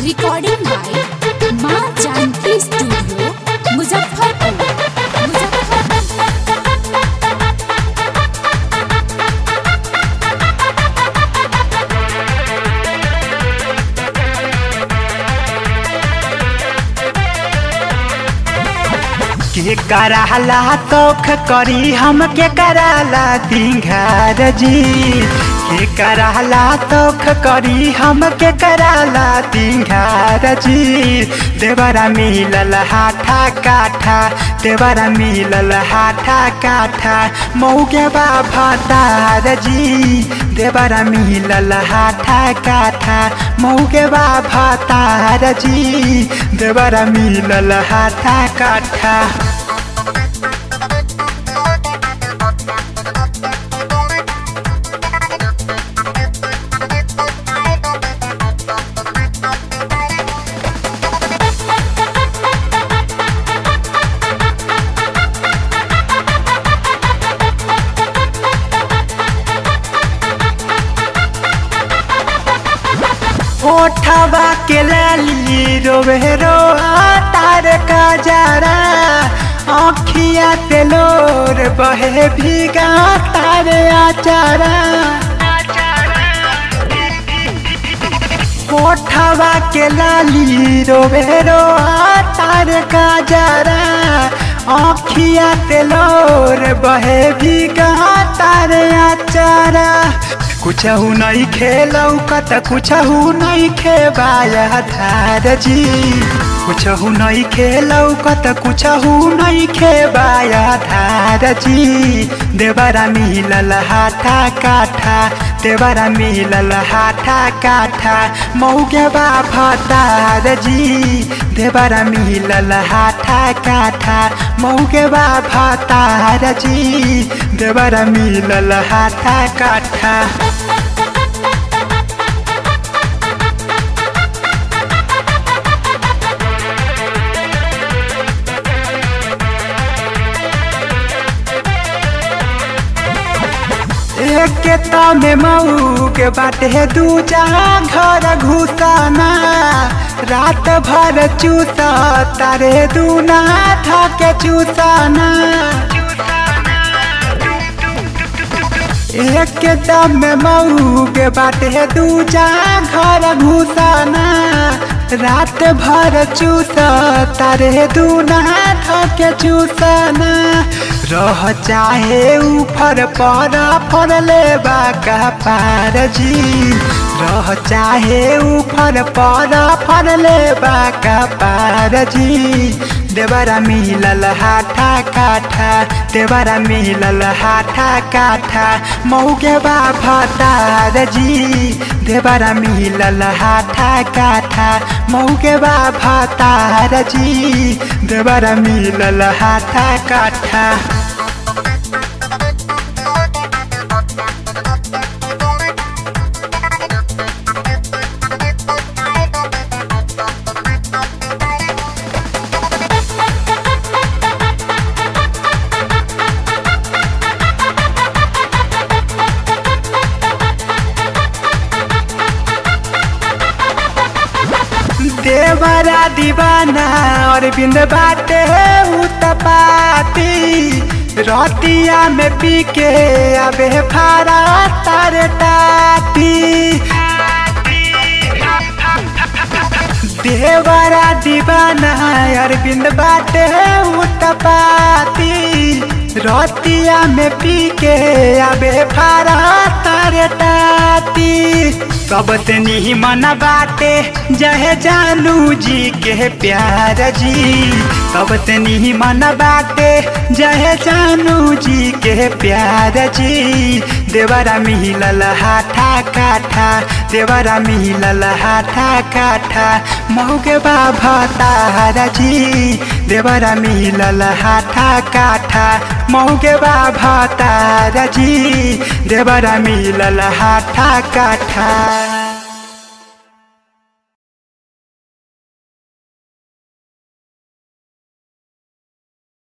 recording by माँ Janaki studio Muzaffarpur Muzaffarpur के कराला तोख करी हम के कराला दिंघार जी के कराला तोख करी हम के कराला दिंघार जी देवरा मिलल हाथा काठा देवरा मिलल हाथा काठा मौगे भतार जी देवरा मिलल हाथा काठा मौगे भतार जी देवरा मिलल हाथा काठा ओठवा के लाली रोवे रो तार का जरा आँखिया तेलोर बहे भीगा तार आचारा ओठवा के लाली रोवे रो तार का जरा आँखिया तेलोर बहे भीगा तार आचारा कुछहु नहीं खेलौ कत कुछहु नहीं खेबाया धार जी कुछहु नहीं खेलौ कत कुछहु नहीं खेबाया धार जी देवरा मिलल हाथा काठा देवरा मिलल हाथा काठा मौगे भतार जी देवरा मिलल हाथा काठा मौगे भतार जी देवरा मिलल हाथा काठा एक में मऊ के बाटे दूजा घर घुसाना रात भर चूसा तारे दूना थके चूसाना एक दम में मऊ के बाटे दूजा घर घुसाना रात भर चूसा तारे दूना थके चूसाना रह चाहे ऊपर पर फर ले का पार जी रह चाहे ऊपर पर फर ले का पार जी देवरा मिलल हाथा काठा देवरा मिलल हाथा काठा मौगे भतार जी देवरा मिलल हाथा काठा मौगे भतार जी देवरा मिलल हाथा काठा देवरा दीवाना और बिंद बाटे उतपाती रतिया में पी के अबे फारा तार टाटी देवरा दीवाना और बिंद बाटे उतपाती रतिया में पी के अबे फारा तार टाटी सबसे नहीं मन बाटे जहे जानू जी के प्यार जी सबसे नहीं मन बाटे जहे जानू जी के प्यार जी देवरा मिलल हाथा काठा देवरा मिलल हाथा काठा मौगे भतार जी देवरा मिलल हाथा काठा मौगे भतार जी देवरा मिलल हाथा काठा